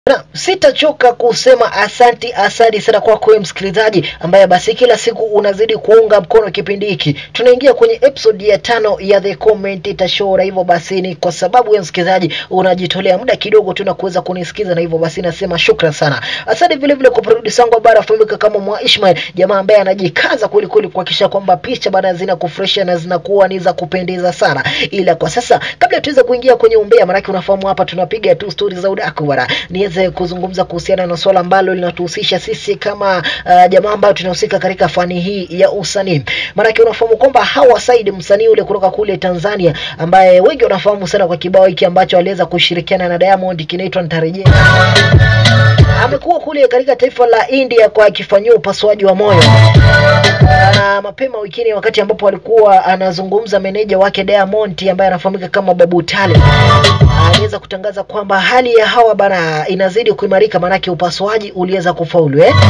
na sitachoka kusema asanti asanti sana kwako wewe msikilizaji ambaye basi kila siku unazidi kuunga mkono kipindi hiki tunaingia kwenye episode ya tano ya the commentator show na hivyo basi ni kwa sababu wewe msikilizaji unajitolea muda kidogo tu na kuweza kunisikiza na hivyo basi nasema shukran sana asante vile vile kwa producer wangu ambaye anafahamika kama mwa Ishmael jamaa ambaye anajikaza kweli kweli kuhakikisha kwamba picha bana zina kufresha na zinakuwa ni za kupendeza sana ila kwa sasa kabla tuweze kuingia kwenye umbea maanake unafahamu hapa tunapiga tu stori za udaku bana niweze kuzungumza kuhusiana na swala ambalo linatuhusisha sisi kama uh, jamaa ambayo tunahusika katika fani hii ya usanii maanake unafahamu kwamba Hawa Said msanii ule kutoka kule Tanzania ambaye wengi wanafahamu sana kwa kibao hiki ambacho aliweza kushirikiana na Diamond kinaitwa Nitarejea amekuwa kule katika taifa la India kwa akifanyiwa upasuaji wa moyo na mapema wikini wakati ambapo alikuwa anazungumza meneja wake Diamond ambaye anafahamika kama Babu Tale aliweza kutangaza kwamba hali ya Hawa bana inazidi kuimarika, maanake upasuaji uliweza kufaulu eh?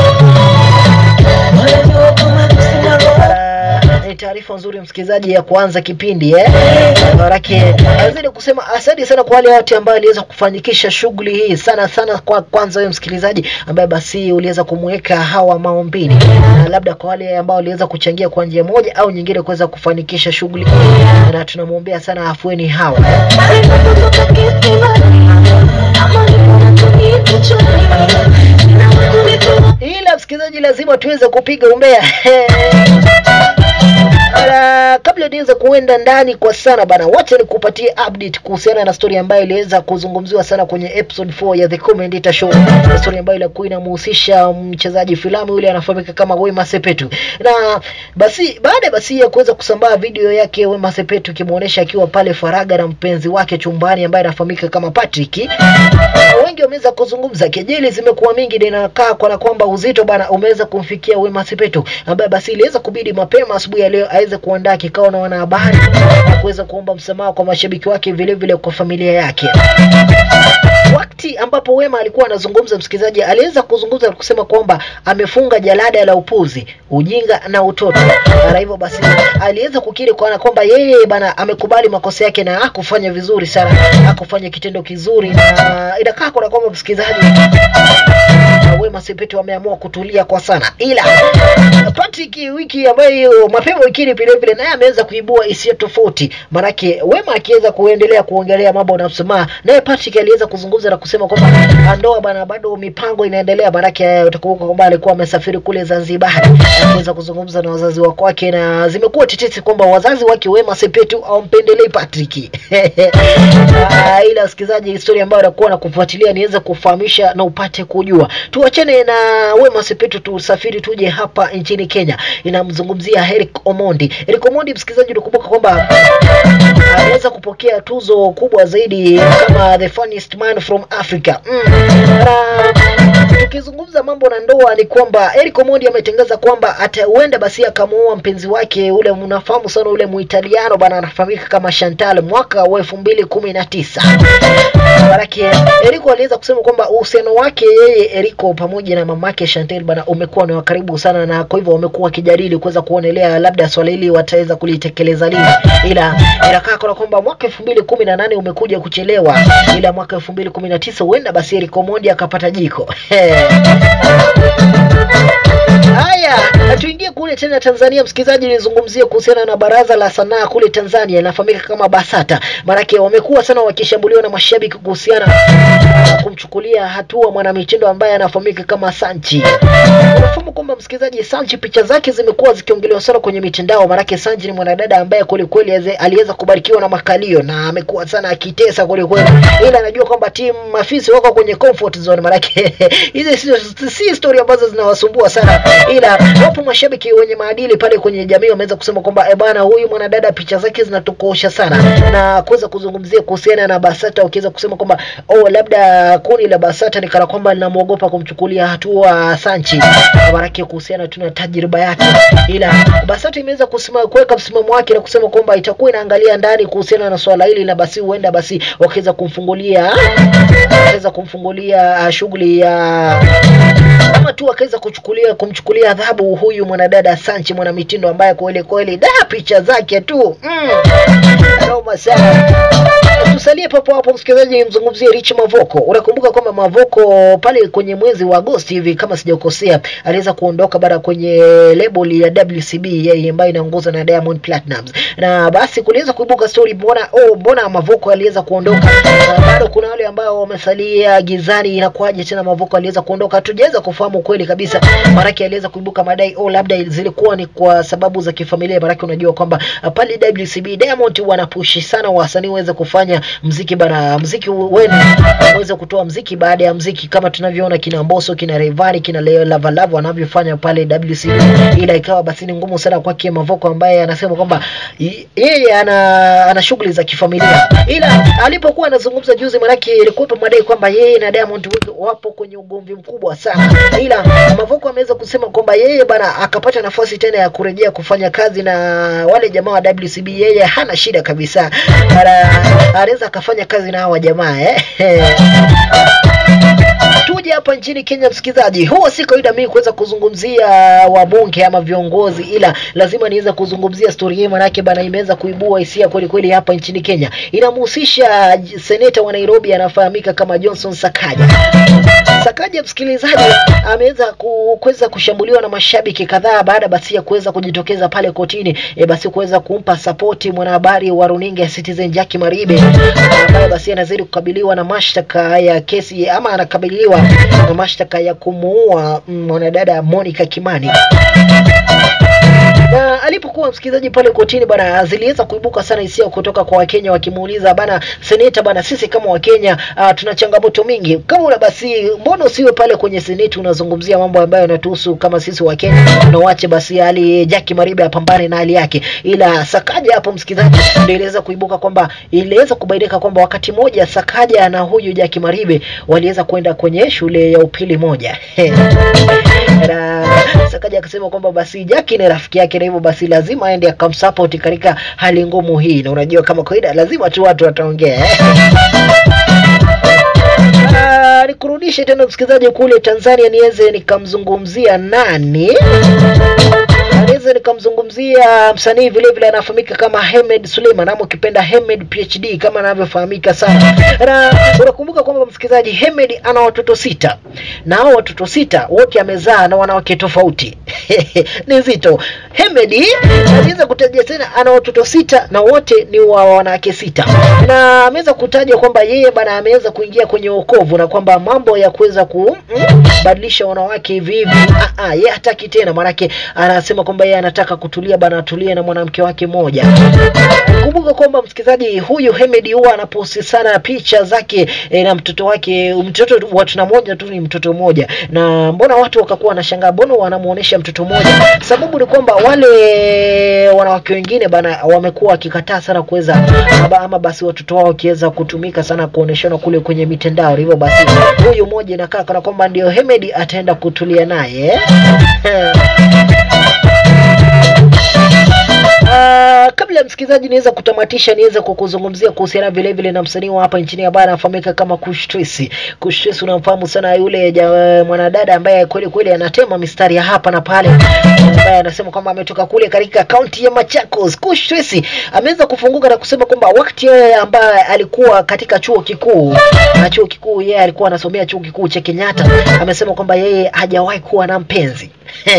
Ah, ni taarifa nzuri msikilizaji ya kuanza kipindi eh? Maanake azidi kusema asante sana kwa wale wote ambao aliweza kufanikisha shughuli hii sana sana. Kwa kwanza wewe msikilizaji ambaye basi uliweza kumweka Hawa maombini, na labda kwa wale ambao waliweza kuchangia kwa njia moja au nyingine kuweza kufanikisha shughuli hii, na tunamwombea sana afueni Hawa. ila msikilizaji, lazima tuweze kupiga umbea Ala, kabla niweze kuenda ndani kwa sana bana, wacha nikupatie update kuhusiana na story ambayo iliweza kuzungumziwa sana kwenye episode 4 ya The Commentator Show, story ambayo ilikuwa inamhusisha mchezaji filamu yule anafahamika kama Wema Sepetu. Na basi baada basi ya kuweza kusambaa video yake Wema Sepetu kimuonesha akiwa pale faraga na mpenzi wake chumbani ambaye anafahamika kama Patrick, wengi wameweza kuzungumza, kejeli zimekuwa mingi na inakaa kana kwamba uzito bana umeweza kumfikia Wema Sepetu ambaye basi iliweza kubidi mapema asubuhi ya leo aweze kuandaa kikao na wanahabari na kuweza kuomba msamaha kwa mashabiki wake vile vile kwa familia yake. Wakati ambapo Wema alikuwa anazungumza, msikilizaji, aliweza kuzungumza na kusema kwamba amefunga jalada la upuzi, ujinga na utoto, na hivyo basi aliweza kukiri kwa kwamba yeye bana amekubali makosa yake na hakufanya vizuri sana, hakufanya kitendo kizuri, na inakaa kana kwamba msikilizaji na Wema Sepetu ameamua kutulia kwa sana, ila Patrick wiki ambayo mapema wikini vile vile naye ameweza kuibua hisia tofauti, manake Wema akiweza kuendelea kuongelea mambo na msamaha, naye Patrick aliweza kuzungumza na kusema kwamba ndoa bana, bado mipango inaendelea, manake utakumbuka kwamba alikuwa amesafiri kule Zanzibar kuweza kuzungumza na wazazi wa kwake, na zimekuwa tetesi kwamba wazazi wake Wema Sepetu hawampendelei Patrick. Ah, ila wasikilizaji, historia ambayo nakuwa na kufuatilia niweze kufahamisha na upate kujua. Tuachane na Wema Sepetu, tusafiri tuje hapa nchini Kenya. Inamzungumzia Eric Omondi. Eric Omondi, msikilizaji, unakumbuka kwamba aliweza kupokea tuzo kubwa zaidi kama the funniest man from Africa. Mm. Na tukizungumza mambo na ndoa ni kwamba Eric Omondi ametangaza kwamba ataenda basi akamuoa mpenzi wake ule, mnafahamu sana ule Muitaliano bana, anafahamika kama Chantal mwaka wa elfu mbili kumi na tisa. Maanake Eriko aliweza kusema kwamba uhusiano wake yeye Eriko pamoja na mamake Chantel bana umekuwa ni wa karibu sana, na kwa hivyo wamekuwa wakijadili kuweza kuonelea labda swala hili wataweza kulitekeleza lini, ila inakaa kana kwamba mwaka elfu mbili kumi na nane umekuja kuchelewa, ila mwaka elfu mbili kumi na tisa huenda basi Eriko Omondi akapata jiko Haya, tuingie kule tena Tanzania. Msikilizaji, nizungumzie kuhusiana na baraza la sanaa kule Tanzania, inafahamika kama BASATA. Maanake wamekuwa sana wakishambuliwa na mashabiki kuhusiana na kumchukulia hatua mwanamitindo ambaye anafahamika kama Sanchi. Unafahamu kwamba msikilizaji, Sanchi picha zake zimekuwa zikiongelewa sana kwenye mitandao, maanake Sanchi ni mwanadada ambaye kwelikweli aliweza kubarikiwa na makalio na amekuwa sana akitesa kwelikweli, ila anajua kwamba timu mafisi wako kwenye comfort zone, maanake hizi si, si story ambazo zinawasumbua sana ila wapo mashabiki wenye maadili pale kwenye jamii wameweza kusema kwamba e bana, huyu mwanadada picha zake zinatukosha sana, na kuweza kuzungumzia kuhusiana na BASATA, ukiweza kusema kwamba oh, labda kundi la BASATA ni kana kwamba linamwogopa kumchukulia hatua Sanchi maanake kuhusiana tu na tajriba yake, ila BASATA imeweza kusema kuweka msimamo wake na kusema kwamba itakuwa inaangalia ndani kuhusiana na swala hili, na basi huenda basi wakiweza kumfungulia waweza kumfungulia uh, shughuli ya kama tu akaweza kuchukulia kumchukulia adhabu huyu mwanadada Sanchi mwanamitindo ambaye kweli kweli da picha zake tu mm. Noma sana. Tusalie papo hapo msikilizaji, mzungumzie Rich Mavoko. Unakumbuka kwamba Mavoko pale kwenye mwezi wa Agosti hivi kama sijakosea, aliweza kuondoka bara kwenye label ya WCB yeye ambayo inaongozwa na Diamond Platnumz, na basi kuliweza kuibuka story, mbona oh, mbona Mavoko aliweza kuondoka? Na bado kuna wale ambao wamesalia gizani, inakuwaje tena Mavoko aliweza kuondoka? Hatujaweza kufahamu kweli kabisa, maanake aliweza kuibuka madai oh, labda zilikuwa ni kwa sababu za kifamilia, maanake unajua kwamba uh, pale WCB Diamond wanapushi sana wasanii waweze kufanya mziki bana, mziki wenu waweze kutoa mziki baada ya mziki, kama tunavyoona kina Mbosso, kina Rayvanny, kina Leo Lava Lava wanavyofanya pale WCB, ila ikawa basi ni ngumu sana kwake Mavoko ambaye anasema kwamba y- yeye ana ana shughuli za kifamilia, ila alipokuwa anazungumza juzi, manake ilikuwepo madai kwamba yeye na Diamond Wig wapo kwenye ugomvi mkubwa sana, ila Mavoko ameweza kusema kwamba yeye bana akapata nafasi tena ya kurejea kufanya kazi na wale jamaa wa WCB, yeye hana shida kabisa, Ana- anaweza akafanya kazi na hawa jamaa eh. Tuje hapa nchini Kenya, msikilizaji, huwa si kawaida mimi kuweza kuzungumzia wabunge ama viongozi, ila lazima niweze kuzungumzia stori hii, manake bana imeweza kuibua hisia kweli kweli hapa nchini Kenya. Inamhusisha seneta wa Nairobi anafahamika kama Johnson Sakaja. Sakaja msikilizaji, ameweza ku- kuweza kushambuliwa na mashabiki kadhaa baada basi ya kuweza kujitokeza pale kotini e, basi kuweza kumpa sapoti mwanahabari wa runinga ya Citizen Jackie Maribe ambaye basi anazidi kukabiliwa na mashtaka ya kesi ama anakabiliwa na mashtaka ya kumuua mm, mwanadada Monica Kimani na alipokuwa msikilizaji pale kotini bana, ziliweza kuibuka sana hisia kutoka kwa Wakenya wakimuuliza bana, seneta bana, sisi kama Wakenya uh, tuna changamoto mingi, kama una basi, mbona usiwe pale kwenye seneti unazungumzia mambo ambayo yanatuhusu kama sisi Wakenya, na uache basi hali Jackie Maribe apambane na hali yake. Ila Sakaja hapo msikilizaji, ndio iliweza kuibuka kwamba iliweza kubainika kwamba wakati mmoja Sakaja na huyu Jackie Maribe waliweza kwenda kwenye shule ya upili moja na Sakaja akasema kwamba basi Jackie ni rafiki yake na hivyo basi lazima aende akamsupport katika hali ngumu hii, na unajua kama kawaida lazima tu watu wataongea eh. Ah, nikurudishe tena msikilizaji kule Tanzania niweze nikamzungumzia nani naweza nikamzungumzia msanii vile vile anafahamika kama Hemed Suleiman ama ukipenda Hemed PhD kama anavyofahamika sana. Na unakumbuka kwamba msikilizaji, Hemed ana watoto sita na hao watoto sita wote amezaa na wanawake tofauti ni nzito. Hemed aliweza kutaja tena ana watoto sita na wote ni wa wanawake sita, na ameweza kutaja kwamba yeye bana ameweza kuingia kwenye wokovu na kwamba mambo ya kuweza kubadilisha wanawake hivi hivi, ah, ah, yeye hataki tena, maanake anasema kwamba yeye anataka kutulia bana, atulie na mwanamke wake mmoja. Kumbuka kwamba msikilizaji, huyu Hemed huwa anaposti sana picha zake e, na mtoto wake, mtoto watu na moja tu ni mtoto mmoja, na mbona watu wakakuwa wanashangaa, mbona wanamuonesha mtoto mmoja? Sababu ni kwamba wale wanawake wengine bana wamekuwa wakikataa sana kuweza ama, ama basi watoto wao wakiweza kutumika sana kuoneshana kule kwenye mitandao. Hivyo basi huyu mmoja inakaa kana kwamba ndio Hemed ataenda kutulia naye eh? Ah, kabla ya msikilizaji niweza kutamatisha, niweze kukuzungumzia kuhusiana vile vile na msanii wa hapa nchini ambaye anafahamika kama Kush Tracy. Kush Tracy unamfahamu sana yule ja, mwanadada ambaye kweli kweli anatema mistari ya hapa na pale, ambaye anasema kwamba ametoka kule katika kaunti ya Machakos. Kush Tracy ameweza kufunguka na kusema kwamba wakati yeye ambaye alikuwa katika chuo kikuu na chuo kikuu yeye alikuwa anasomea chuo kikuu cha Kenyatta, amesema kwamba yeye hajawahi kuwa na mpenzi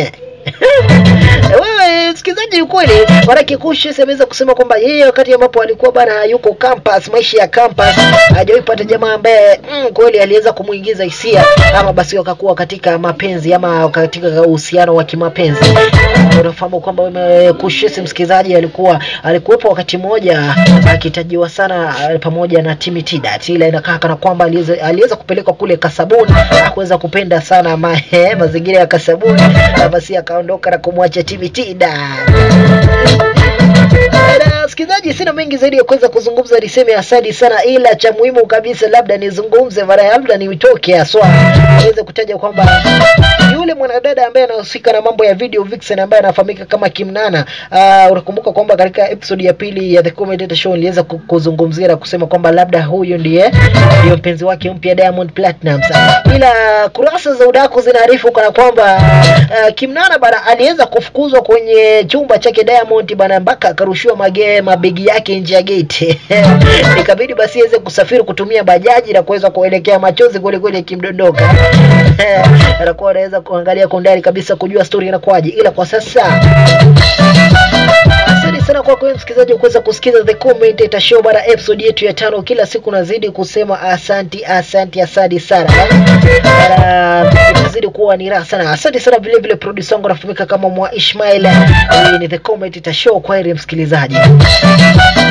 wewe msikilizaji, ukweli manake Kush ameweza kusema kwamba yeye wakati ambapo alikuwa bana yuko campus, maisha ya campus, hajawahi pata jamaa ambaye mm, kweli aliweza kumuingiza hisia ama basi wakakuwa katika mapenzi ama katika uhusiano wa kimapenzi. Uh, unafahamu kwamba wewe Kush msikilizaji, alikuwa alikuwepo wakati mmoja akitajiwa sana uh, pamoja na Timi Tidat, ila inakaa kana kwamba aliweza aliweza kupelekwa kule Kasabuni, hakuweza kupenda sana ma, eh, mazingira ya Kasabuni, na basi akaondoka na kumwacha Timi Tidat. Na msikilizaji, sina mengi zaidi ya kuweza kuzungumza, niseme asante sana, ila cha muhimu kabisa labda nizungumze mara labda nitoke haswa niweze kutaja kwamba yule mwanadada ambaye anahusika na mambo ya video vixen ambaye anafahamika kama Kimnana. Uh, unakumbuka kwamba katika episode ya pili ya The Commentator Show niliweza ku- kuzungumzia na kusema kwamba labda huyu ndiye ndiyo mpenzi wake mpya Diamond Platnumz, ila kurasa za udaku zinaarifu kana kwamba uh, Kimnana bana aliweza kufukuzwa kwenye chumba chake Diamond bana mpaka akarushiwa mage mabegi yake nje ya gate ikabidi basi aweze kusafiri kutumia bajaji na kuweza kuelekea machozi kweli kweli yakimdondoka anakuwa anaweza kuangalia kwa undani kabisa kujua story inakuwaje, ila kwa sasa Asante sana kwako wewe msikilizaji kuweza kusikiza The Commentator Show bara episode yetu ya tano. Kila siku nazidi kusema asanti asanti asanti sana bara, itazidi kuwa ni raha sana. Asante sana vile vile, producer wangu anafahamika kama Mwa Ishmael. Hii ni The Commentator Show. Kwa heri msikilizaji.